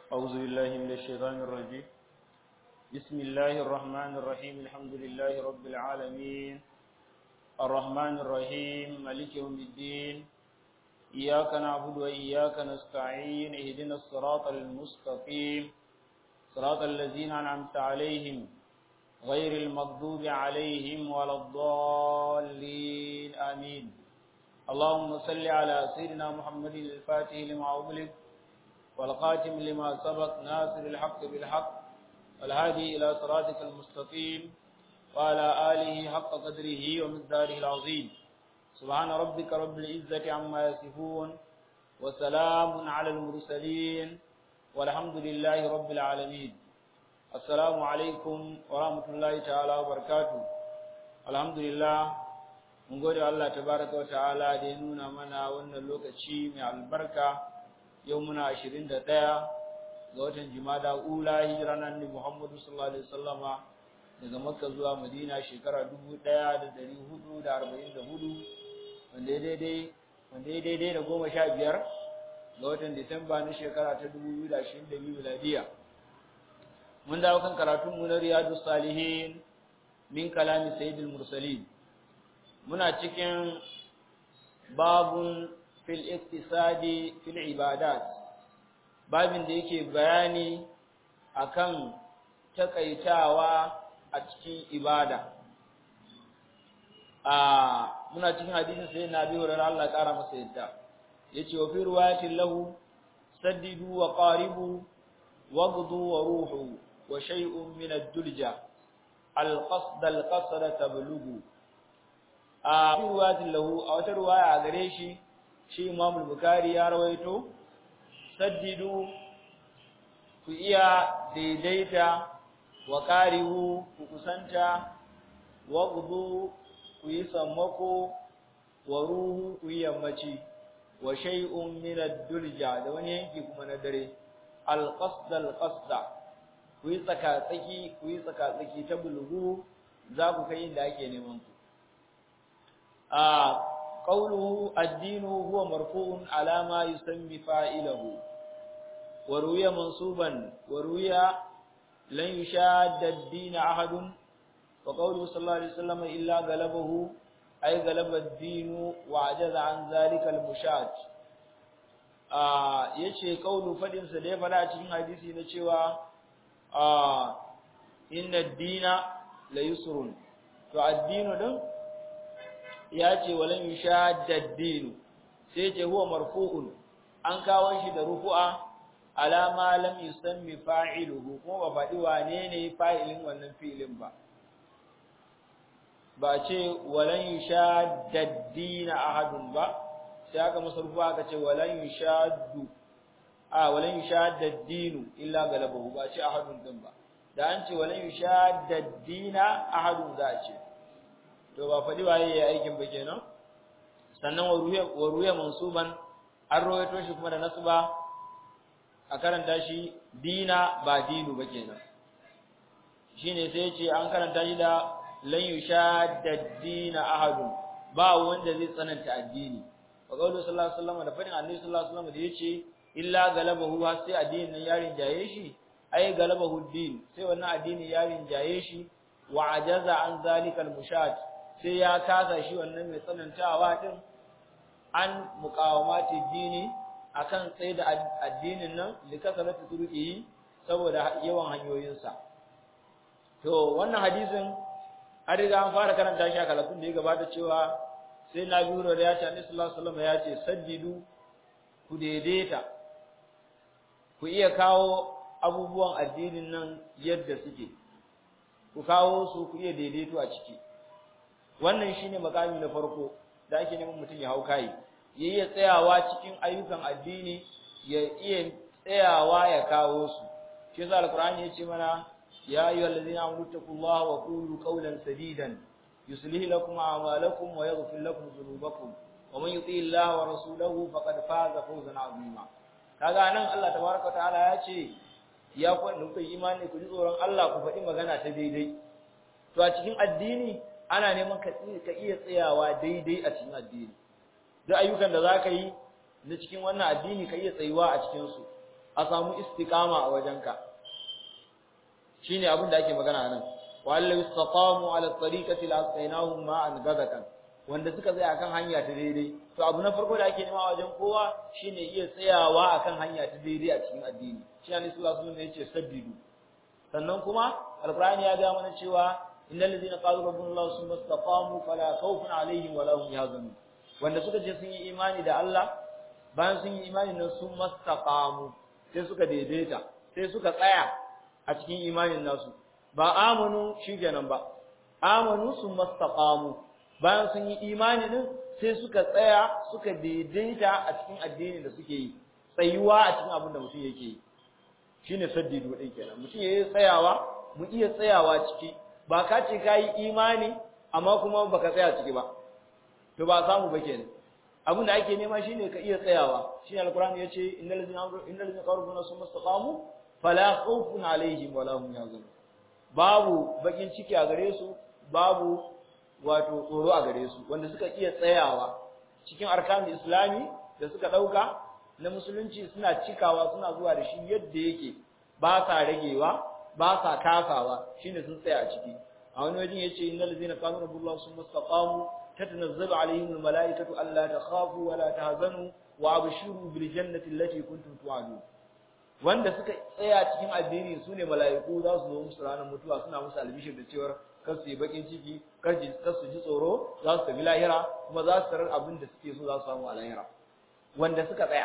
أعوذ بالله من الشيطان الرجيم بسم الله الرحمن الرحيم الحمد لله رب العالمين الرحمن الرحيم مالك يوم الدين إياك نعبد وإياك نستعين اهدنا الصراط المستقيم صراط الذين أنعمت عليهم غير المغضوب عليهم ولا الضالين آمين اللهم صل على سيدنا محمد الفاتح لما أغلق والقاتم لما سبق ناصر الحق بالحق والهادي إلى صراطك المستقيم وعلى آله حق قدره ومقداره العظيم سبحان ربك رب العزة عما يصفون وسلام على المرسلين والحمد لله رب العالمين السلام عليكم ورحمة الله تعالى وبركاته الحمد لله mun gode Allah tabaraka wa ta'ala da ya nuna mana wannan lokaci mai albarka yau muna 21 ga watan Jumada ula hijira nan ne Muhammadu sallallahu alaihi wasallama daga Makka zuwa Madina shekara 1444 wanda ya daidai wanda ya daidai da 15 ga watan Disamba na shekara ta 2022 miladiya mun dawo kan karatun mu na Riyadus Salihin min kalami Sayyidil Mursalin muna cikin babun fil iktisadi fil ibadat babin da yake bayani akan takaitawa a cikin ibada a muna cikin hadisin sai na biyu ran Allah kara masa yadda yace wa fi riwayatin lahu saddidu wa qaribu wagdu wa ruhu wa shay'un min ad-dulja al-qasd al-qasd tablughu a riwayatin lahu a wata riwaya a gare shi shi Imam Bukhari ya rawaito saddidu ku iya daidaita wa qarihu ku kusanta wa gudu ku yi sammako wa ruhu ku yi yammaci wa shay'un min ad-dulja da wani yanki kuma na dare al-qasd al-qasda ku yi tsaka tsaki ku yi tsaka tsaki ta bulgu za ku kai inda ake neman ku قوله الدين هو مرفوع على ما يسمى فاعله وروي منصوبا وروي لن يشاد الدين أحد وقوله صلى الله عليه وسلم إلا غلبه أي غلب الدين وعجز عن ذلك المشاد yace kaulu fadin sa da ya fada cikin hadisi na cewa inna ad-dina la yusrun to addinu din ya ce walan yushaddad-din sai ce huwa marfu'un an kawo shi da rufu'a ala ma lam yusammi fa'iluhu kuma ba faɗi wane ne fa'ilin wannan fi'ilin ba ba ce walan yushaddad-din ahadun ba sai aka masa rufu'a aka ce walan yushaddu a walan yushaddad-din illa galabahu ba ce ahadun din ba da an ce walan yushaddad-din ahadun za a ce to ba faɗi waye ya aikin ba kenan sannan wa ruya mansuban an rawaito shi kuma da nasba a karanta shi dina ba dinu ba kenan shine sai ya ce an karanta shi da lan yushadda dina ahadun ba wanda zai tsananta addini wa qawlu sallallahu alaihi wasallam da fadin annabi sallallahu alaihi wasallam da yace illa galabahu har sai addinin nan yarin jaye shi ai galabahu din sai wannan addini yarin jaye shi wa ajaza an zalikal mushad sai ya kasa shi wannan mai tsanantawa din an muqawamati dini akan tsaye da addinin nan likasaratu turuki saboda yawan hanyoyinsa to wannan hadisin an riga an fara karanta shi a kalafin da ya gabata cewa sai na biyu da ya ce annabi sallallahu alaihi wasallam ya ce saddidu ku daidaita ku iya kawo abubuwan addinin nan yadda suke ku kawo su ku iya daidaito a ciki wannan shine makami na farko da ake neman mutum ya hau kai ya iya tsayawa cikin ayyukan addini ya iya tsayawa ya kawo su shi yasa alqur'ani yace mana ya ayyuhal ladzina amanu taqullaha wa qulu qawlan sadidan yuslih lakum a'malakum wa yaghfir lakum dhunubakum wa man yuti Allah wa rasulahu faqad faza fawzan 'azima kaga nan Allah tabaaraka ta'ala ya ce ya ku ku imani ku ji tsoron Allah ku faɗi magana ta daidai to a cikin addini ana neman ka iya tsayawa daidai a cikin addini duk ayyukan da zaka yi na cikin wannan addini ka iya tsayuwa a cikin su a samu istiqama a wajenka shine abin da ake magana nan wa allahu istaqamu ala tariqati la asqainahum ma'an gadakan wanda suka tsaya akan hanya ta daidai to abu na farko da ake nema a wajen kowa shine iya tsayawa akan hanya ta daidai a cikin addini shi ne sallallahu alaihi wasallam yace saddidu sannan kuma alqur'ani ya ga mana cewa innal ladina qalu rabbuna allah summa istaqamu fala khawfun alaihim wala hum yahzanun wanda suka ce sun yi imani da Allah bayan sun yi imani nan sun mastaqamu sai suka daidaita sai suka tsaya a cikin imanin nasu ba amanu shikenan ba amanu sun mastaqamu bayan sun yi imani din sai suka tsaya suka daidaita a cikin addinin da suke yi tsayuwa a cikin abin da mutum yake yi shine saddidu din kenan mutum yayi tsayawa mu iya tsayawa ciki ba ka ce kai imani amma kuma baka tsaya ciki ba to ba samu ba kenan abin da ake nema shine ka iya tsayawa shine alqur'ani yace innal ladzina innal ladzina qalu summa istaqamu fala khawfun alaihim wala hum yahzanun babu bakin ciki a gare su babu wato tsoro a gare su wanda suka iya tsayawa cikin arkanul islami da suka dauka na musulunci suna cikawa suna zuwa da shi yadda yake ba sa ragewa ba sa kasawa shine sun tsaya a ciki a wani wajen yace innal ladzina qalu rabbullahi summa istaqamu tatanazzalu alaihim almalaikatu alla takhafu wa la tahzanu wa abshiru bil jannati allati kuntum tu'adun wanda suka tsaya cikin addini sune malaiku za su zo musu ranar mutuwa suna musu albishir da cewa kar su yi bakin ciki kar su ji tsoro za su tafi lahira kuma za su tarar abin da suke so za su samu a lahira wanda suka tsaya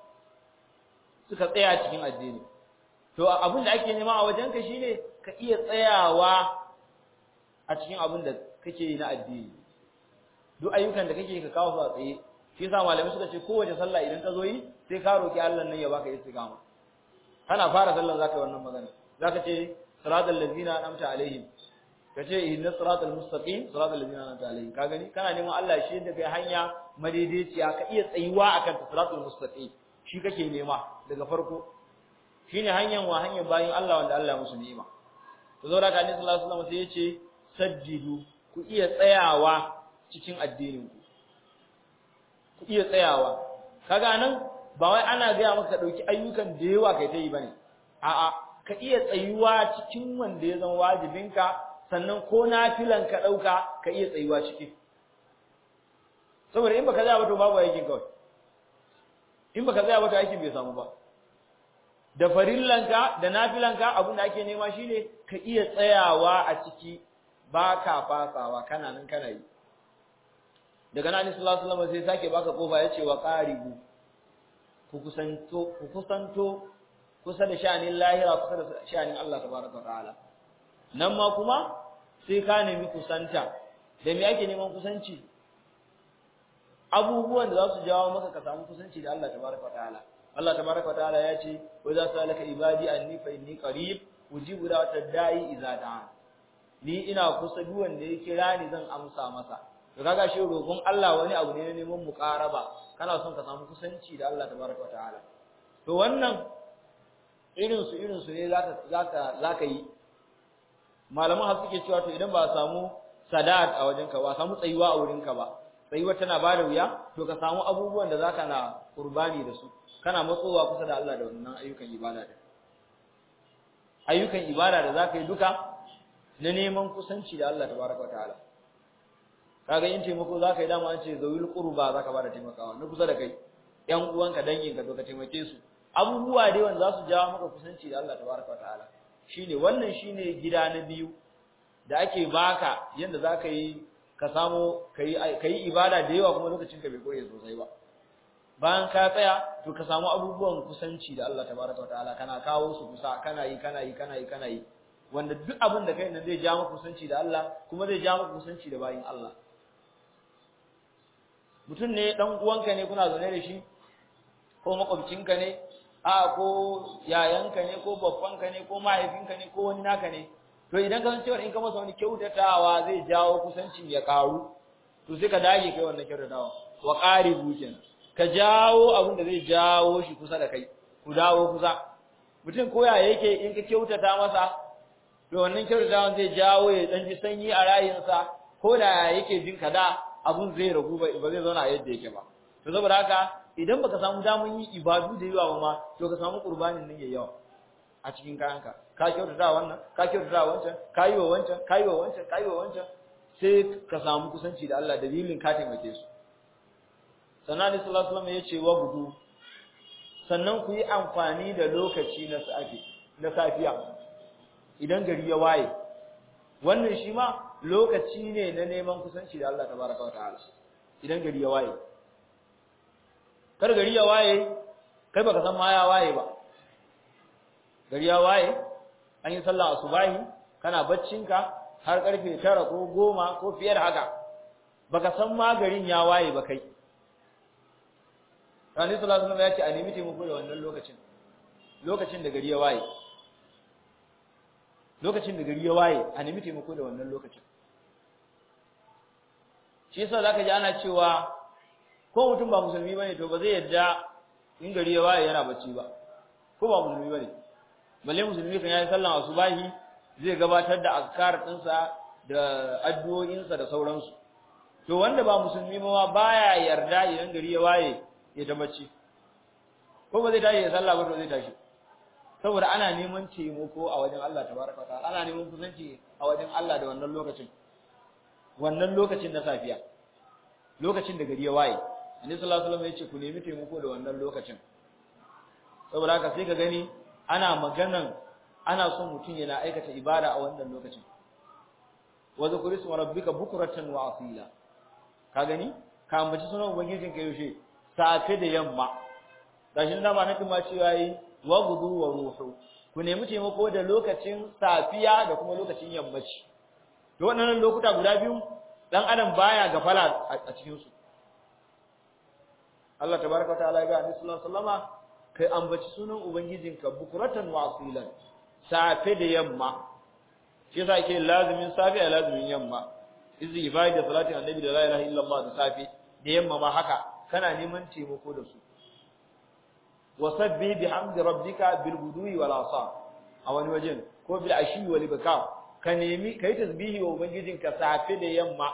suka tsaya cikin addini to abin da ake nema a wajenka shine ka iya tsayawa a cikin abin da kake yi na addini duk ayyukan da kake ka kawo su a tsaye shi yasa malamai suka ce kowace sallah idan ka zo yi sai ka roki Allah nan ya baka istiqama kana fara sallar zaka yi wannan magana zaka ce siratal ladzina an'amta alaihim kace ihdinas siratal mustaqim siratal ladzina an'amta alaihim ka gani kana neman Allah shi da kai hanya madaidaiciya ka iya tsayuwa akan siratal mustaqim shi kake nema daga farko shine hanyar wa hanyar bayin Allah wanda Allah musu ni'ima to zo da ka annabi sallallahu alaihi wasallam sai yace sajjidu ku iya tsayawa cikin addinin ku ku iya tsayawa kaga nan ba wai ana ga maka ka dauki ayyukan da yawa kai ta yi bane a'a ka iya tsayuwa cikin wanda ya zama wajibinka sannan ko nafilan ka dauka ka iya tsayuwa ciki saboda in baka tsaya ba to babu aikin kawai in baka tsaya ba to aikin bai samu ba da farillanka da nafilanka abin da ake nema shine ka iya tsayawa a ciki ba ka fasawa kana nan kana yi daga nan sallallahu alaihi wasallam sai sake baka kofa yace wa qaribu ku kusanto ku kusanto kusa da sha'anin lahira kusa da sha'anin Allah tabaraka ta'ala nan ma kuma sai ka nemi kusanta da me ake neman kusanci abubuwan da za su jawo maka ka samu kusanci da Allah tabaraka ta'ala Allah tabaraka ta'ala ya ce wa za su alaka ibadi anni fa inni qarib ujibu da'watad da'i idza da'a ni ina kusa duk wanda ya kira ni zan amsa masa to kaga shi roƙon Allah wani abu ne na neman muqaraba kana son ka samu kusanci da Allah tabaraka ta'ala to wannan irin su irin su ne zaka zaka zaka yi malaman har suke cewa to idan ba a samu sadat a wajenka ba samu tsayuwa a wurinka ba tsayuwa tana ba da wuya to ka samu abubuwan da zaka na qurbani da su kana matsowa kusa da Allah da wannan ayyukan ibada da ayyukan ibada da zaka yi duka na neman kusanci da Allah tabaraka ta'ala kaga yin taimako zaka yi dama an ce zawil qurba zaka bada taimakawa na kusa da kai yan uwanka danginka to ka taimake su abubuwa dai wanda za su jawo maka kusanci da Allah tabaraka ta'ala shine wannan shine gida na biyu da ake baka yanda zaka yi ka samu kai kai ibada da yawa kuma lokacin ka bai koye sosai ba bayan ka tsaya to ka samu abubuwan kusanci da Allah tabaraka ta'ala kana kawo su kusa kana yi kana yi kana yi kana yi wanda duk abin da kai nan zai ja maka kusanci da Allah kuma zai ja maka kusanci da bayin Allah mutum ne dan uwanka ne kuna zaune da shi ko makwabcinka ne a ko yayanka ne ko babbanka ne ko mahaifinka ne ko wani naka ne to idan ka san cewa in ka masa wani kyautatawa zai jawo kusancin ya karu to sai ka dage kai wannan kyautatawa wa qaribu kenan ka jawo abin da zai jawo shi kusa da kai ku dawo kusa mutum koya yake in ka kyautata masa to wannan kyautatawan zai jawo ya dan ji sanyi a rayinsa ko da yake jin kada abun zai ragu ba zai zauna a yadda yake ba to saboda haka idan baka samu daman yin ibadu da yawa ba ma to ka samu qurbanin nan yayi yawa a cikin kayanka ka kyautata wannan ka kyautata wancan ka yi wa wancan ka yi wa wancan ka yi wa wancan sai ka samu kusanci da Allah dalilin ka taimake su sannan Annabi sallallahu alaihi wasallam ya ce wa gudu sannan ku yi amfani da lokaci na safi na safiya idan gari ya waye wannan shi ma lokaci ne na neman kusanci da Allah tabaraka wa ta'ala idan gari ya waye kar gari ya waye kai baka san ma ya waye ba gari ya waye an yi sallah asubahi kana baccinka har karfe 9 ko 10 ko fiye da haka baka san ma garin ya waye ba kai Rani sallallahu alaihi wasallam ya ce a nemi taimako da wannan lokacin lokacin da gari ya waye lokacin da gari ya waye a nemi taimako da wannan lokacin shi yasa zaka ji ana cewa ko mutum ba musulmi bane to ba zai yadda in gari ya waye yana bacci ba ko ba musulmi bane balle musulmi kan yayi sallan asubahi zai gabatar da azkar ɗinsa da addu'o'insa da sauransu to wanda ba musulmi ma baya yarda idan gari ya waye ya ta bacci ko ba zai tashi ya sallah ba to zai tashi saboda ana neman taimako a wajen Allah tabaraka wa ta'ala ana neman kusanci a wajen Allah da wannan lokacin wannan lokacin na safiya lokacin da gari ya waye annabi sallallahu alaihi wasallam ya ce ku nemi taimako da wannan lokacin saboda haka sai ka gani ana maganan ana son mutum yana aikata ibada a wannan lokacin wa zikri ismi rabbika bukratan wa asila ka gani ka ambaci sunan ubangijin ka yaushe safe da yamma gashi na ba na kuma cewa yi wa gudu wa ruhu ku nemi taimako da lokacin safiya da kuma lokacin yammaci to wannan lokuta guda biyu dan adam baya gafala a cikin su Allah tabaraka wa ta'ala ya ga Annabi sallallahu alaihi wasallama kai ambaci sunan ubangijinka bukuratan wa asilan safe da yamma shi yasa yake lazimin safe a lazimin yamma istighfar da salatin annabi da la ilaha illallah da safe da yamma ma haka kana neman taimako da su wasabbi bihamdi rabbika bil gudui wal asar a wani wajen ko bil ashi wal ibkar ka nemi kai tasbihi wa ubangijinka safe da yamma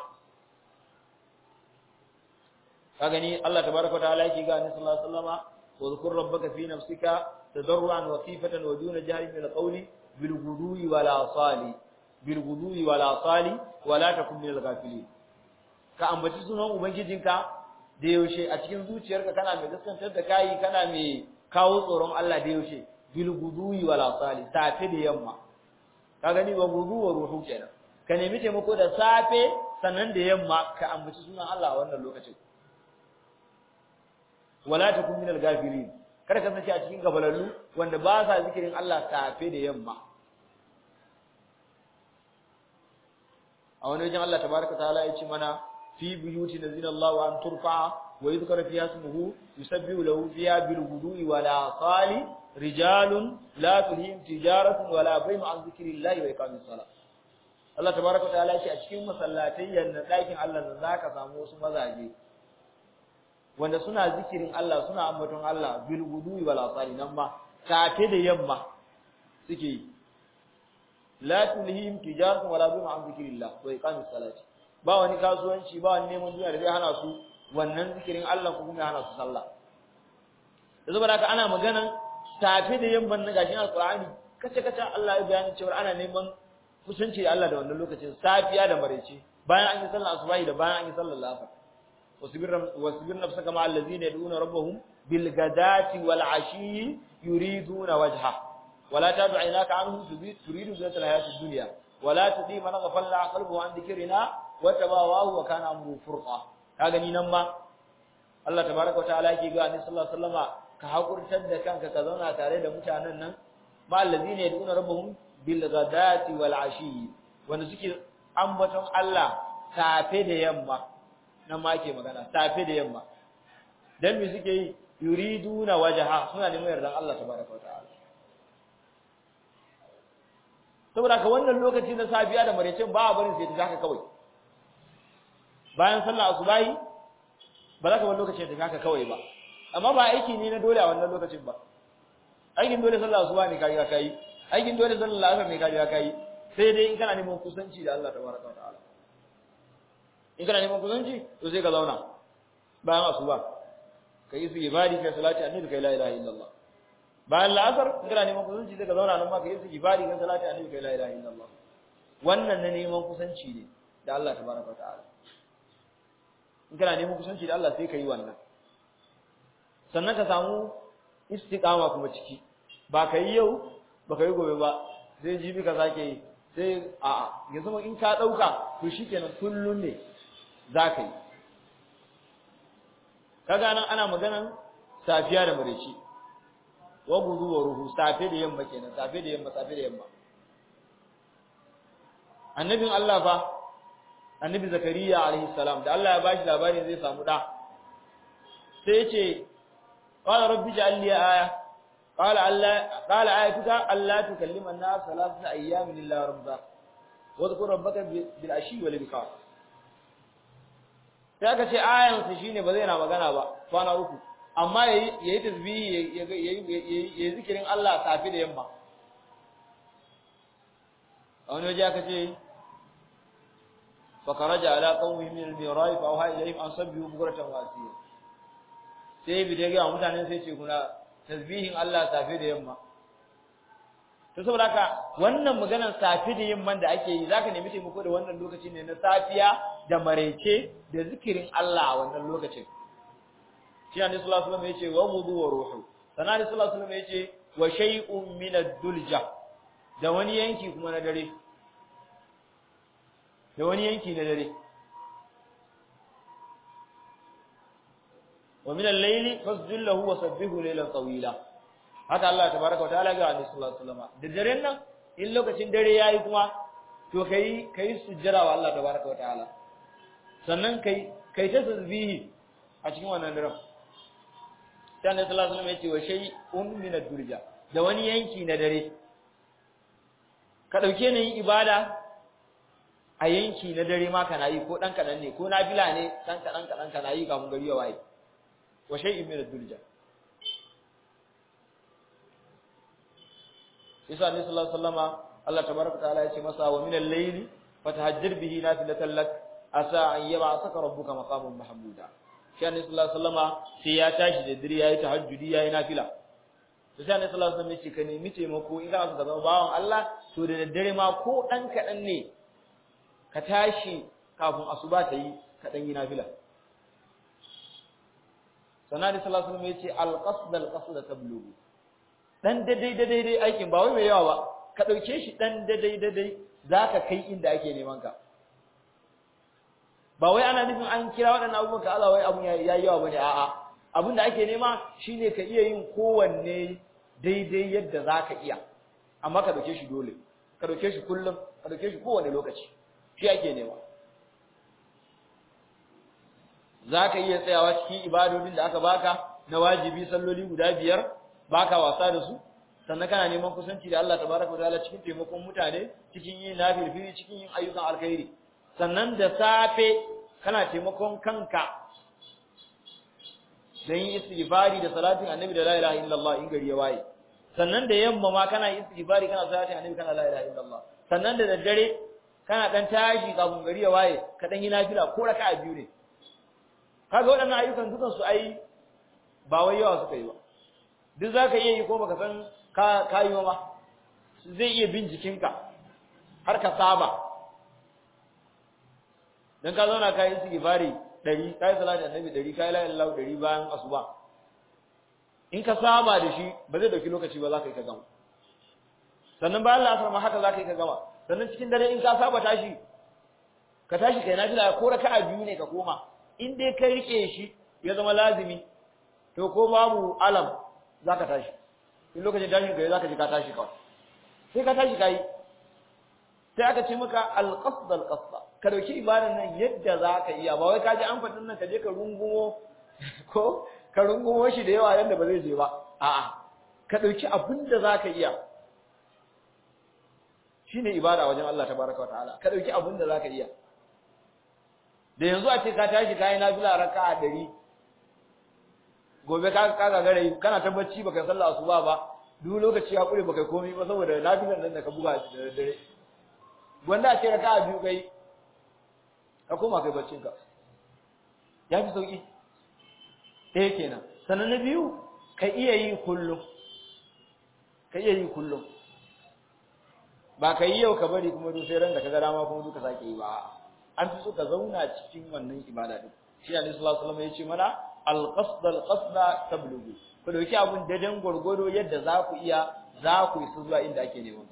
ka gani Allah tabaraka wa ta'ala yake ga annabi sallallahu alaihi wasallama واذكر ربك في نفسك تضرعا وخيفة ودون جهل من القول بالغدو والآصال بالغدو والآصال ولا تكن من الغافلين ka ambaci sunan ubangijinka da yaushe a cikin zuciyarka kana mai gaskantar da kai kana mai kawo tsoron Allah da yaushe bil guduwi wal asali safe da yamma ka gani wa gudu wa ruhu kenan ka nemi taimako da safe sannan da yamma ka ambaci sunan Allah a wannan lokacin wala takun minal gafilin kada ka sace a cikin gabalallu wanda ba sa zikirin Allah safe da yamma a wani wajen Allah tabaraka taala ya ce mana fi buyuti nazina Allah wa an turfa wa yuzkara fiha ismuhu yusabbihu lahu fiha bil ghudwi wa la sali rijalun la tulhim tijaratun wa la bay'un an zikrillahi wa iqamis salat Allah tabaraka taala ya ce a cikin masallatai yanna dakin Allah da zaka samu wasu mazaje wanda suna zikirin Allah suna ambaton Allah bil guduwi wal asali nan ma safe da yamma suke yi la tulhim tijaratun wala bima an zikrillah wa iqamis salati ba wani kasuwanci ba wani neman duniya da zai hana su wannan zikirin Allah ko kuma hana su sallah da saboda haka ana maganan safe da yamman na gashin alqur'ani kace kace Allah ya bayani cewa ana neman kusanci da Allah da wannan lokacin safiya da maraice bayan an yi sallar asubahi da bayan an yi sallar asar واصبر نفسك مع الذين يدعون ربهم بالغداة والعشي يريدون وجهه ولا تدع عيناك عنهم تريد زينة الحياة الدنيا ولا تطيع من غفلنا قلبه عن ذكرنا وتبع هواه وكان امره فرقا kaga ni nan ma Allah tabaraka wa ta'ala yake ga annabi sallallahu alaihi wasallama ka hakurtar da kanka ka zauna tare da mutanen nan ma allazina yad'una rabbahum bil ghadati wal ashi wanda suke ambaton Allah safe da yamma nan ma ake magana safe da yamma dan me suke yi yuriduna wajha suna neman yardan Allah tabaraka wataala saboda ka wannan lokaci na safiya da marecin ba a barin sai ta haka kawai bayan sallar asubahi ba za ka bar lokacin ta haka kawai ba amma ba aiki ne na dole a wannan lokacin ba aikin dole sallar asuba ne kai kai aikin dole sallar asar ne kai kai sai dai in kana neman kusanci da Allah tabaraka wataala in kana neman kusanci to sai ka zauna bayan asuba kai istighfari kai salati annabi kai la ilaha illallah bayan la'asar in kana neman kusanci sai ka zauna nan ma kai istighfari kai salati annabi kai la ilaha illallah wannan na neman kusanci ne da Allah tabaraka ta'ala in kana neman kusanci da Allah sai ka yi wannan sannan ka samu istiqama kuma ciki ba ka yi yau ba ka yi gobe ba sai jibi ka sake yi sai a'a ya zama in ka dauka to shikenan kullun ne za ka yi kaga nan ana maganan safiya da mareci wa gudu wa ruhu safe da yamma kenan safe da yamma safe da yamma annabin Allah fa annabi zakariya alaihi salam da Allah ya bashi labarin zai samu da sai ya ce qala rabbi ja'al li aya qala alla qala ayatuka alla tukallima an-nas thalathata ayyamin illa rabba wa dhkur rabbaka bil ashi wal ibkar sai aka ce ayan sa shine ba zai na magana ba kwana uku amma yayi yayi tasbihi yayi yayi zikirin Allah safi da yamma a wani waje aka ce فخرج على قومه من الميراث فأوحى إليهم أن سبحوا بكرة وأصيلا sai bi da ga mutanen sai ce kuna tasbihin Allah safe da yamma to saboda haka wannan maganar safe da yamman da ake yi zaka nemi taimako da wannan lokaci ne na safiya da maraice da zikirin Allah a wannan lokacin shi ne sallallahu alaihi wasallam yace wa wudu wa ruhu sanani sallallahu alaihi wasallam yace wa shay'un min ad-dulja da wani yanki kuma na dare da wani yanki na dare wa min al-layli fasjud lahu wa sabbihu laylan tawila haka Allah tabaaraka wa ta'ala ga Annabi sallallahu alaihi wasallam da daren nan in lokacin dare yayi kuma to kai kai sujjara wa Allah tabaaraka wa ta'ala sannan kai kai ta tasbihi a cikin wannan daren sai Annabi sallallahu alaihi wasallam ya ce wa shay'un min ad-durja da wani yanki na dare ka dauke ni yin ibada a yanki na dare ma kana yi ko dan kadan ne ko nafila ne dan kadan kadan kana yi kafin gari ya waye wa shay'in min ad-dulja Isa ne sallallahu alaihi wasallama Allah tabaraka ta'ala ya ce masa wa min al-layli fatahajjir bihi nafilatan lak asa an yab'athaka rabbuka maqaman mahmuda shi ne sallallahu alaihi wasallama sai ya tashi da dare yayi tahajjudi yayi nafila to sai ne sallallahu alaihi wasallam ya ce ka nemi taimako in kana so ka zama bawan Allah to da daddare ma ko dan kadan ne ka tashi kafin asuba ta yi ka dan yi nafila sanadi sallallahu alaihi wasallam yace al-qasd al-qasd tablughu dan dadai dadai dai aikin ba wai mai yawa ba ka dauke shi dan dadai dadai zaka kai inda ake neman ka ba wai ana nufin an kira waɗannan abubuwan ka Allah wai abun yayi yawa bane a'a abin da ake nema shine ka iya yin kowanne daidai yadda zaka iya amma ka dauke shi dole ka dauke shi kullum ka dauke shi kowanne lokaci shi ake nema za ka iya tsayawa cikin ibadodin da aka baka na wajibi salloli guda biyar baka wasa da su sannan kana neman kusanci da Allah tabaraka wataala cikin taimakon mutane cikin yin nafilfili cikin yin ayyukan alkhairi sannan da safe kana taimakon kanka da yin istighfari da salatin annabi da la ilaha illallah in gari ya waye sannan da yamma ma kana istighfari kana salatin annabi kana la ilaha illallah sannan da daddare kana dan tashi kafin gari ya waye ka dan yi nafila ko raka'a biyu ne kaga waɗannan ayyukan dukan su ai ba wai yawa suka yi ba duk zaka iya yi ko baka san ka ka yi ma zai iya bin jikinka har ka saba dan ka zauna ka yi istighfari 100 kai salati annabi 100 kai la ilaha 100 bayan asuba in ka saba da shi ba zai dauki lokaci ba zaka yi ka gama sannan bayan la'asar ma haka zaka yi ka gama sannan cikin dare in ka saba tashi ka tashi kai nafila ko raka'a biyu ne ka koma in dai kai rike shi ya zama lazimi to ko babu alam zaka tashi in lokacin tashin kai zaka ji ka tashi kawai sai ka tashi kai sai aka ce maka alqasd alqasda ka dauki ibadan nan yadda zaka iya ba wai ka ji an fadin nan ka je ka rungumo ko ka rungumo shi da yawa yanda ba zai je ba a'a ka dauki abin da zaka iya shine ibada wajen Allah tabaraka wataala ka dauki abin da zaka iya da yanzu a ce ka tashi kai nafila raka'a 100 gobe ka ka gagare kana ta bacci baka sallah asuba ba duk lokaci ya kure baka komai ba saboda nafilan nan da ka buga da dare wanda a ce raka'a biyu kai ka koma kai baccin ka ya fi sauki ɗaya kenan sannan na biyu ka iya yi kullum ka iya yi kullum ba ka yi yau ka bari kuma duk sai ran da ka ga dama kuma duka sake yi ba an fi so ka zauna cikin wannan ibada din shi ne sallallahu alaihi wasallam ya ce mana al-qasd al-qasd tablughu ku dauki abun dadan gurgudo yadda za ku iya za ku isa zuwa inda ake neman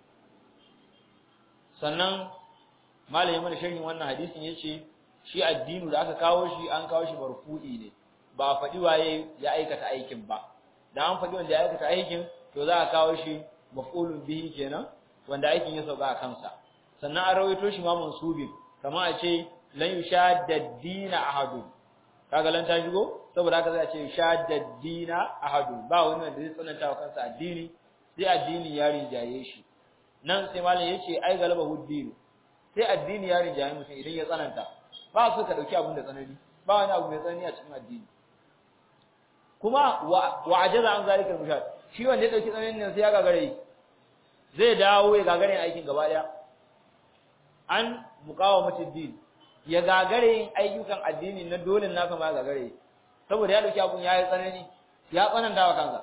sannan malamin mana sharhin wannan hadisin yace shi addinu da aka kawo shi an kawo shi marfu'i ne ba faɗi waye ya aikata aikin ba da an faɗi wanda ya aikata aikin to za a kawo shi maf'ulun bihi kenan wanda aikin ya sauka a kansa sannan an rawaito shi ma mansubin kamar a ce lan yushadda dina ahadun kaga lan ta shigo saboda haka sai a ce shadda dina ahadun ba wani wanda zai tsananta wa kansa addini sai addini ya rinjaye shi nan sai malam yace ai galaba huddinu sai addini ya rinjaye mutum idan ya tsananta ba su ka dauki abin da tsanani ba wani abu mai tsanani a cikin addini kuma wa ajaza an zalika mushad shi wanda ya dauki tsananin nan sai ya gagare zai dawo ya gagare aikin gaba daya an muqawamatud din ya gagare yin ayyukan addini na dole naka ma gagare saboda ya dauki abun yayi tsanani ya tsananta wa kansa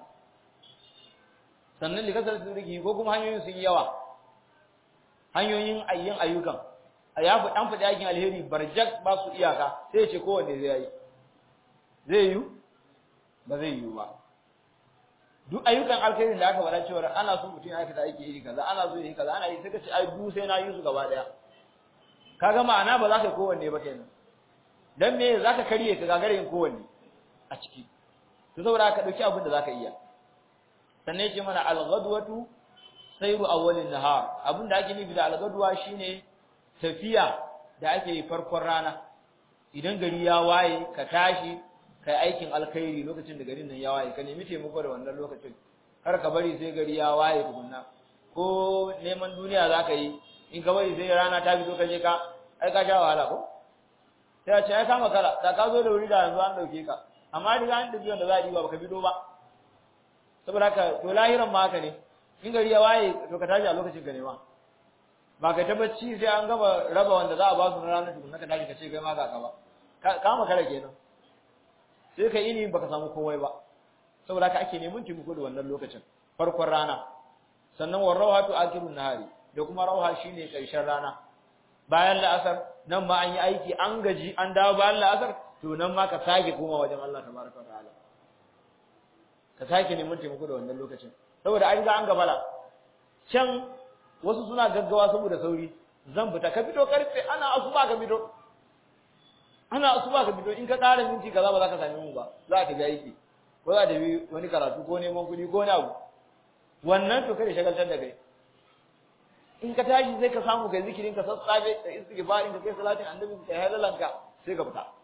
sannan likasar turiki ko kuma hanyoyin sun yawa hanyoyin ayyin ayyukan ya fi dan fadi aikin alheri barjak ba su iyaka sai ya ce kowanne zai yi zai yi ba zai yi ba duk ayyukan alkhairin da aka faɗa cewa ana so mutum ya aikata aiki iri kaza ana so yi kaza ana yi sai ka ce ai du sai na yi su gaba daya kaga ma'ana ba za ka kowanne ba kenan dan me za ka karye ka gagare yin kowanne a ciki to saboda ka dauki abin da za ka iya sannan yace mana al-ghadwatu sayru awwalin nahar abin da ake nufi da al-ghadwa shine tafiya da ake yi farkon rana idan gari ya waye ka tashi kai aikin alkhairi lokacin da garin nan ya waye ka nemi taimako da wannan lokacin kar ka bari sai gari ya waye tukunna ko neman duniya za ka yi in ka bari sai rana ta fito ka je ka ai ka sha wahala ko sai a ce ai ka makara da ka zo da wuri da yanzu an dauke ka amma riga an dauki wanda za a diba baka bido ba saboda haka to lahiran ma haka ne in gari ya waye to ka tashi a lokacin ka nema ba ka ta bacci sai an gama raba wanda za a ba su na ranar tukunna ka tashi ka ce kai ma ga ka ba ka makara kenan sai ka ini baka samu komai ba saboda haka ake neman taimako da wannan lokacin farkon rana sannan war rawhatu akhirun nahari da kuma rawha shine karshen rana bayan la'asar nan ma an yi aiki an gaji an dawo bayan la'asar to nan ma ka sake koma wajen Allah tabaraka wa ta'ala ka sake neman taimako da wannan lokacin saboda an ga an gabala can wasu suna gaggawa saboda sauri zan fita ka fito karfe ana asuba ka fito ana asuba ka fito in ka ƙara minti kaza ba za ka same mu ba za ka ga aiki ko za ta bi wani karatu ko neman kuɗi ko wani abu wannan to kai shagaltar da kai in ka tashi sai ka samu kai zikirin ka sassafe da istighfarin ka kai salatin annabi ka halalanka sai ka fita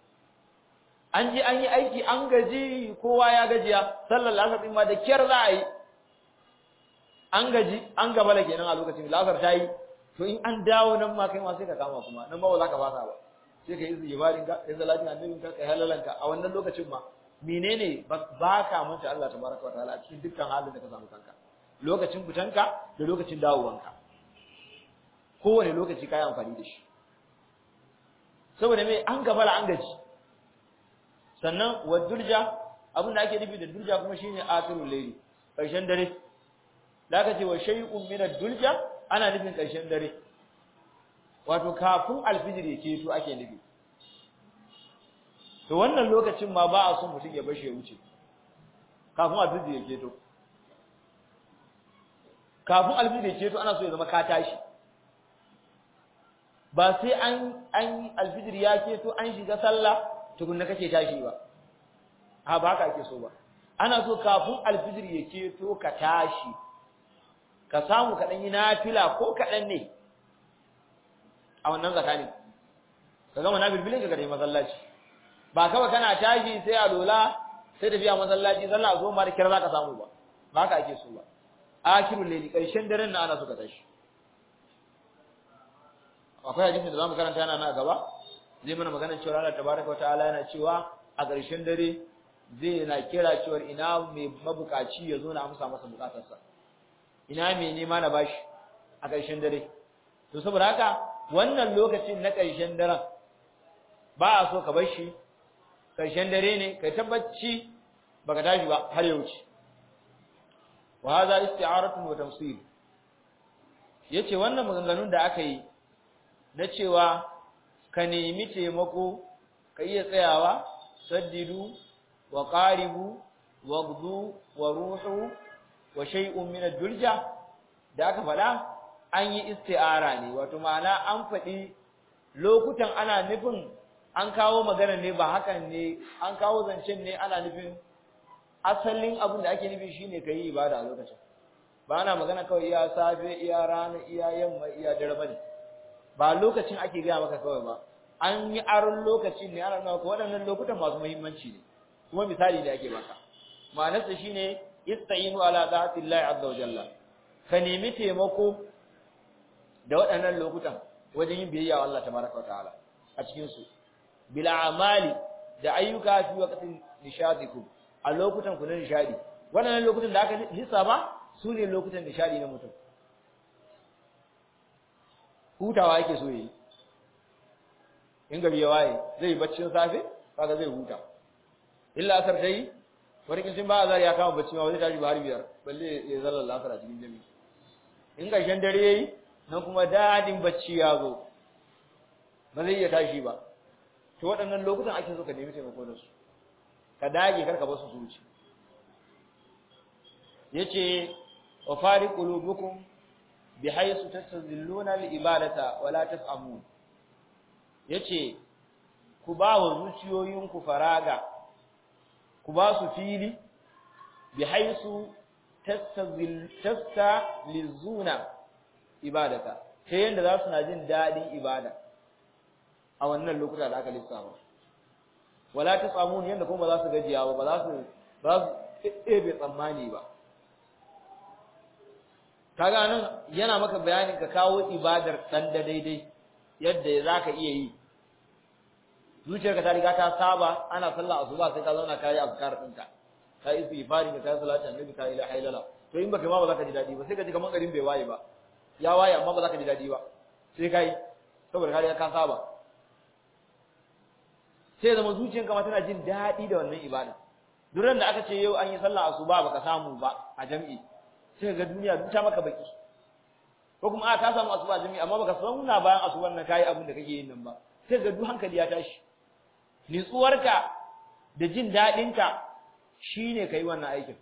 an ji an yi aiki an gaji kowa ya gajiya sallar lasar din ma da kyar za a yi an gaji an gabala kenan a lokacin lasar ta yi to in an dawo nan ma kai ma sai ka kama kuma nan ba za ka fasa ba sai ka yi istighfarin ka kai salatin annabi ka kai halalanka a wannan lokacin ma menene ba ka manta Allah tabaraka wa ta'ala a cikin dukkan halin da ka samu kanka lokacin fitanka da lokacin dawowanka kowane lokaci ka yi amfani da shi saboda me an gabala an gaji sannan wa durja abin da ake nufi da durja kuma shine akhirul layli karshen dare da aka ce wa shay'un min ad-durja ana nufin karshen dare wato kafin alfijir yake to ake nufi to wannan lokacin ma ba a son mutum ya bashi ya wuce kafin alfijir yake to kafin alfijir yake to ana so ya zama ka tashi ba sai an an alfijir ya keto an shiga sallah tukunna kake tashi ba a ba haka ake so ba ana so kafin alfijir ya keto ka tashi ka samu ka dan yi nafila ko kaɗan ne a wannan zakani ka gama nafilbilin ka kai masallaci ba kawai kana tashi sai a lola sai tafiya masallaci sallah zo ma da kira zaka samu ba ba haka ake so ba akirul layli karshen daren na ana so ka tashi akwai hadisin da zamu karanta yana na gaba zai mana magana cewa Allah tabaraka wa ta'ala yana cewa a ƙarshen dare zai na kira cewa ina mai mabukaci ya zo na amsa masa bukatarsa ina mai nema na bashi a ƙarshen dare to saboda haka wannan lokacin na ƙarshen daren ba a so ka bar shi ƙarshen dare ne kai tabbaci baka tashi ba har ya wuce wa hadha isti'aratun wa tamsil yace wannan maganganun da aka yi na cewa ka nemi taimako ka iya tsayawa saddidu wa qaribu wa gdu wa ruhu wa shay'un min ad-dulja da aka faɗa an yi isti'ara ne wato ma'ana an faɗi lokutan ana nufin an kawo magana ne ba hakan ne an kawo zancen ne ana nufin asalin abin da ake nufi shine kai ibada a lokacin ba ana magana kawai iya safe iya rana iya yamma iya dare bane ba lokacin ake gaya maka kawai ba an yi aron lokacin ne ana nuna waɗannan lokutan masu muhimmanci ne kuma misali da ake baka ma'anarsa shine ista'inu ala ta'atillahi azza wa jalla ka nemi taimako da waɗannan lokutan wajen yin biyayya wa Allah tabaraka wa ta'ala a cikin su bil amali da ayyuka fi waqtin nishadikum a lokutan ku na nishadi waɗannan lokutan da aka lissafa su ne lokutan nishadi na mutum hutawa yake so yi in gari ya waye zai yi baccin safe kaga zai huta illa asar tayi wani sun ba azar ya kama bacci ma wani tashi ba har biyar balle ya zalla lafar a cikin jami'i in ƙarshen dare yayi nan kuma dadin bacci ya zo ba zai iya tashi ba to waɗannan lokutan ake so ka nemi taimako da su ka dage kar ka basu su wuce yace wa fari qulubukum bihaythu tastazilluna al-ibadata wa la tas'amun yace ku ba wa zuciyoyinku faraga ku ba su fili bihaythu tastazil tastalizuna ibadata ta yanda za su na jin dadin ibada a wannan lokuta da aka lissafa wala tasamun yanda kuma ba za su gajiya ba ba za su ba su ɗebe tsammani ba kaga nan yana maka bayanin ka kawo ibadar dan da daidai yadda zaka iya yi zuciyarka ta riga ta saba ana sallah asuba sai ka zauna kai azkar ɗinka ka yi istighfari ka kai salatu annabi ka ilaha illallah to in baka ma ba za ka ji dadi ba sai ka ji kamar garin bai waye ba ya waye amma ba za ka ji dadi ba sai kai saboda ka riga ka saba sai zama zuciyarka ma tana jin dadi da wannan ibada duran da aka ce yau an yi sallah asuba baka samu ba a jami'i sai ga duniya duk ta maka baki ko kuma a ka samu asuba jami'i amma baka sauna bayan asuban nan kai abin da kake yin nan ba sai ga duk hankali ya tashi nitsuwarka da jin dadinka shine kai wannan aikin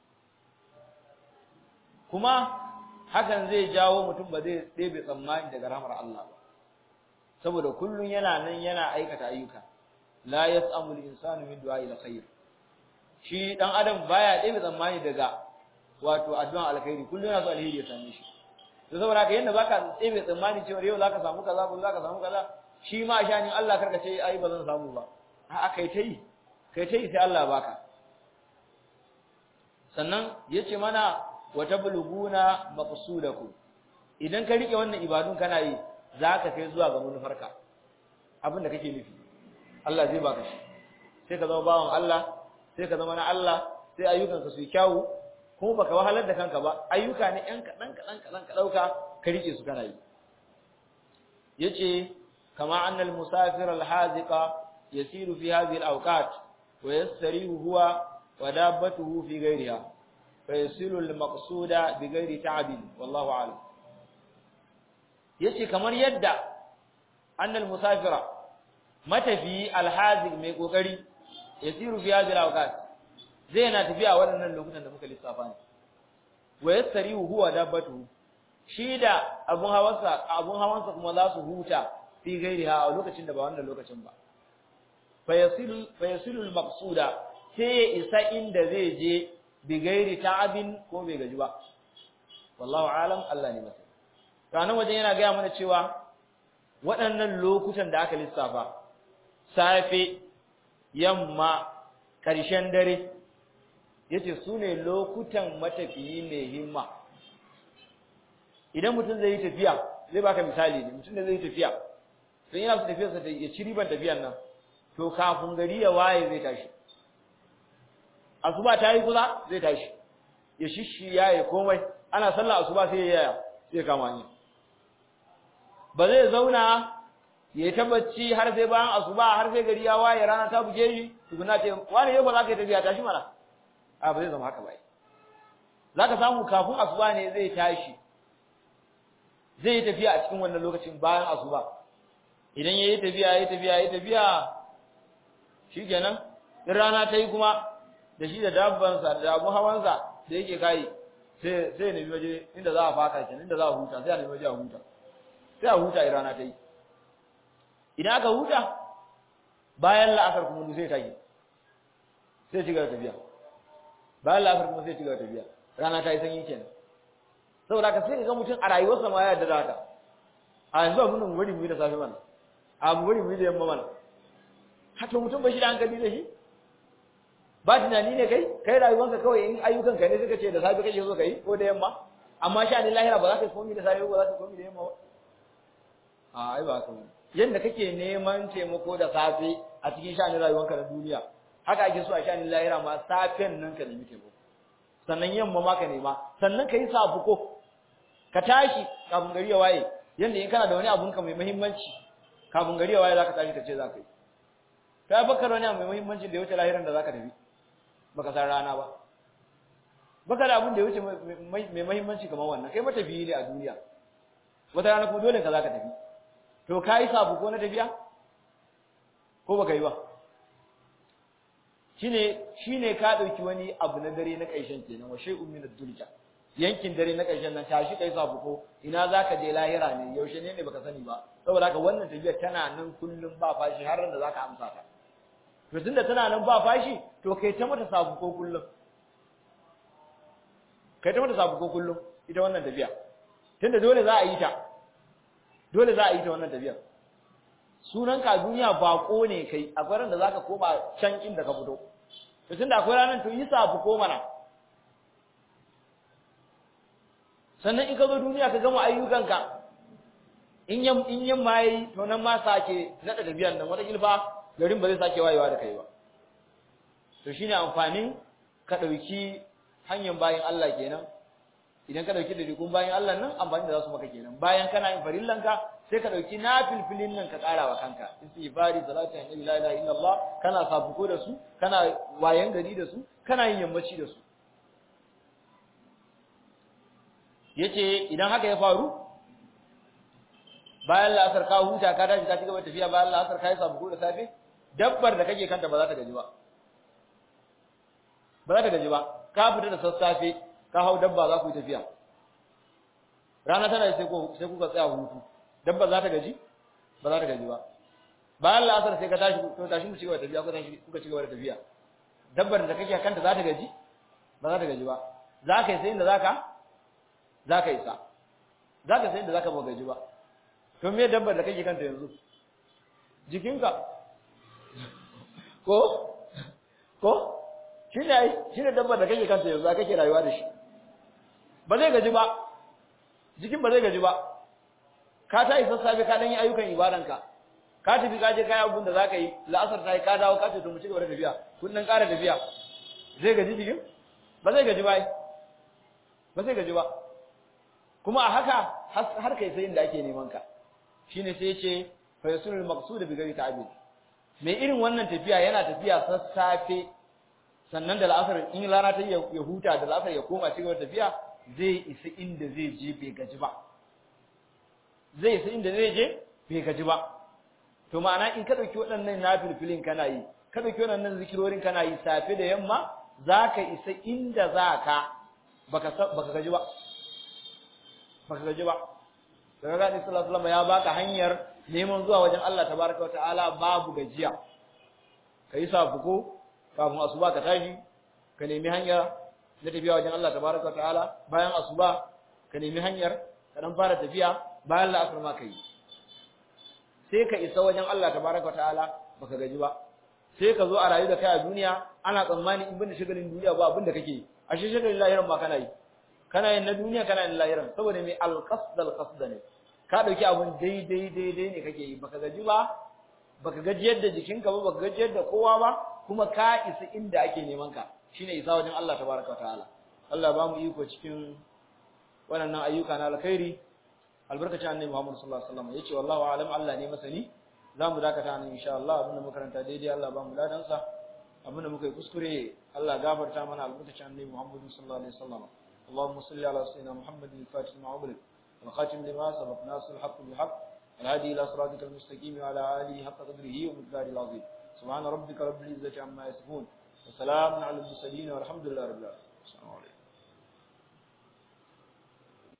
kuma hakan zai jawo mutum ba zai ɗebe tsammani daga rahmar Allah ba saboda kullun yana nan yana aikata ayyuka la yas'amu al-insanu min du'a'i al-khair shi dan adam baya ɗebe tsammani daga wato addu'an alkhairi kullun yana so alheri ya same shi to saboda haka yanda baka ɗebe tsammani cewa yau zaka samu kaza ko zaka samu kaza shi ma shanin Allah karka ce ai ba zan samu ba a'a kai tai kai tai sai Allah baka sannan yace mana wa tabluguna maqsudakum idan ka rike wannan ibadun kana yi zaka kai zuwa ga manufarka abin da kake nufi Allah zai baka shi sai ka zama bawan Allah sai ka zama na Allah sai ayyukanka su yi kyawu kuma baka wahalar da kanka ba ayyuka ne ɗan kaɗan kaɗan kaɗan ka ɗauka ka rike su kana yi yace kama anna al-musafir al-haziqa yasiru fi hadhihi al-awqat wa yastarihu huwa wa dabbatuhu fi ghayriha fa yasilu al-maqsuda bi ghayri ta'bin wallahu a'lam yace kamar yadda anna al-musafira matafi al-haziq mai kokari yasiru fi hadhihi al-awqat zai na tafiya waɗannan lokutan da muka lissafa ne wa yastarihu huwa dabbatuhu shi da abun hawansa abun hawansa kuma za su huta fi gairiha a lokacin da ba wannan lokacin ba fayasilu fayasilu al-maqsuda sai ya isa inda zai je bi gairi ta'abin ko bai gaji ba wallahu alam Allah ne masa kana wajen yana ga mana cewa waɗannan lokutan da aka lissafa safe yamma ƙarshen dare yace su ne lokutan matafiyi mai himma idan mutum zai yi tafiya zai baka misali ne mutum da zai yi tafiya don yana su tafiyarsa ta ya ci riban tafiyan nan to kafin gari ya waye zai tashi asuba ta yi kusa zai tashi ya shishi ya yi komai ana sallah asuba sai ya yaya sai kama ni ba zai zauna ya yi tabbaci har sai bayan asuba har sai gari ya waye rana ta buge shi tukuna ce wani yau ba za ka yi tafiya tashi mana a ba zai zama haka ba zaka samu kafin asuba ne zai tashi zai yi tafiya a cikin wannan lokacin bayan asuba idan yayi tafiya yayi tafiya yayi tafiya shikenan in rana ta yi kuma da shi da dabbansa da abu hawansa da yake kai sai sai ne waje inda za a faka kenan inda za a huta sai a nemi waje a huta sai a huta in rana ta yi idan aka huta bayan la'asar kuma zai tage sai ci gaba tafiya bayan la'asar kuma sai ci gaba tafiya rana ta yi sanyi kenan saboda ka sai ka ga mutum a rayuwarsa ma ya yarda da haka a yanzu abin nan wani mu da safe mana a mu wani mu da yamma mana hato mutum ba shi da hankali da shi ba tunani ne kai kai rayuwanka kawai in ayyukan ka ne suka ce da safe kake so kai ko da yamma amma sha ne lahira ba za ka yi komai da safe ba za ka yi komai da yamma ba a ai ba haka bane yanda kake neman taimako da safe a cikin sha'anin rayuwanka na duniya haka ake so a sha'anin lahira ma safen nan ka nemi taimako sannan yamma ma ka nema sannan ka yi sabuko ka tashi kafin gari ya waye yanda in kana da wani abun ka mai muhimmanci kafin gari ya waye zaka tashi ka ce zaka yi ka bakar wani abu mai muhimmanci da ya wuce lahiran da zaka tafi baka san rana ba baka da abun da ya wuce mai muhimmanci kamar wannan kai matafiyi ne a duniya wata rana kuma dole ka zaka tafi to kai sabu ko na tafiya ko baka yi ba shine shine ka dauki wani abu na dare na kaishen kenan wa shay'un min ad-dulja yankin dare na kaishen nan tashi kai sabu ko ina zaka je lahira ne yaushe ne ne baka sani ba saboda haka wannan tafiya tana nan kullum ba fashi har ran da zaka amsa ta to tunda tana nan ba fashi to kai ta mata sabu ko kullum kai ta mata sabu ko kullum ita wannan tafiya tunda dole za a yi ta dole za a yi ta wannan tafiya sunan ka duniya bako ne kai akwai ran da zaka koma can inda ka fito to tunda akwai ranan to yi sabu ko mana sannan in ka zo duniya ka gama ayyukanka in yam in yamma yayi to nan ma sake nada tafiyan nan wata gilfa garin ba zai sake wayewa da kai ba to shine amfanin ka dauki hanyar bayin Allah kenan idan ka dauki dukun bayin Allah nan amfani da zasu maka kenan bayan kana yin farillanka sai ka dauki nafilfilin nan ka kara wa kanka istighfari salatu annabi la ilaha illallah kana sabuko da su kana wayan gari da su kana yin yammaci da su yace idan haka ya faru bayan la'asar ka huta ka tashi ka ci gaba tafiya bayan la'asar ka yi sabuko da safe dabbar da kake kanta ba za ta gaji ba ba za ta gaji ba ka fita da sassafe ka hau dabba za ku yi tafiya rana tana sai ko sai kuka tsaya hutu dabba za ta gaji ba za ta gaji ba bayan la'asar sai ka tashi to tashi mu ci gaba da tafiya ko tashi kuka ci gaba da tafiya dabbar da kake kanta za ta gaji ba za ta gaji ba za ka yi sai inda za ka za ka isa za ka sai inda za ka ba gaji ba to me dabbar da kake kanta yanzu jikinka ko ko shine ai shine dabbar da kake kanta yanzu kake rayuwa da shi ba zai gaji ba jikin ba zai gaji ba ka ta isa safe ka dan yi ayyukan ibadanka ka tafi ka je kai abun da zaka yi la'asar ta yi ka dawo ka ce to mu ci gaba da tafiya kun dan ƙara tafiya zai gaji jikin ba zai gaji ba ai ba zai gaji ba kuma a haka har kai sai inda ake neman ka shine sai yace fa yasulul maqsud bi ghairi ta'bid mai irin wannan tafiya yana tafiya sassafe sannan da la'asar in rana ta ya huta da la'asar ya koma cigaba tafiya zai isa inda zai je bai gaji ba zai isa inda zai je bai gaji ba to ma'ana in ka dauki waɗannan nafilfilin kana yi ka dauki waɗannan zikirorin kana yi safe da yamma zaka isa inda zaka baka baka gaji ba baka gaji ba daga gani sallallahu alaihi ya baka hanyar neman zuwa wajen Allah tabaraka wa ta'ala babu gajiya kai sabuko kafin asuba ka tashi ka nemi hanya na tafiya wajen Allah tabaraka wa ta'ala bayan asuba ka nemi hanyar ka dan fara tafiya bayan la'asar ma kai sai ka isa wajen Allah tabaraka wa ta'ala baka gaji ba sai ka zo a rayu da kai a duniya ana tsammani in bin shigalin duniya ba abin da kake a shi shigalin lahiran ma kana yi kana yin na duniya kana yin lahiran saboda mai alqasd alqasd ne ka dauki abun daidai daidai ne kake yi baka gaji ba baka gaji yadda jikinka ba baka gaji yadda kowa ba kuma ka isa inda ake neman ka shine isa wajen Allah tabaraka wataala Allah ba mu iko cikin wannan ayyuka na alkhairi albarkacin annabi Muhammad sallallahu alaihi wasallam yace wallahu a'lam Allah ne masani zamu dakata nan insha Allah abinda makaranta daidai Allah ba mu ladan sa abin da muka yi kuskure Allah gafarta mana albarkacin annabi Muhammad sallallahu alaihi wasallam اللهم صل على سيدنا محمد الفاتح ما أغلق والخاتم لما سبق ناصر الحق بالحق الهادي إلى صراطك المستقيم وعلى آله حق قدره ومقداره العظيم سبحان ربك رب العزة عما يصفون وسلام على المرسلين والحمد لله رب العالمين السلام عليكم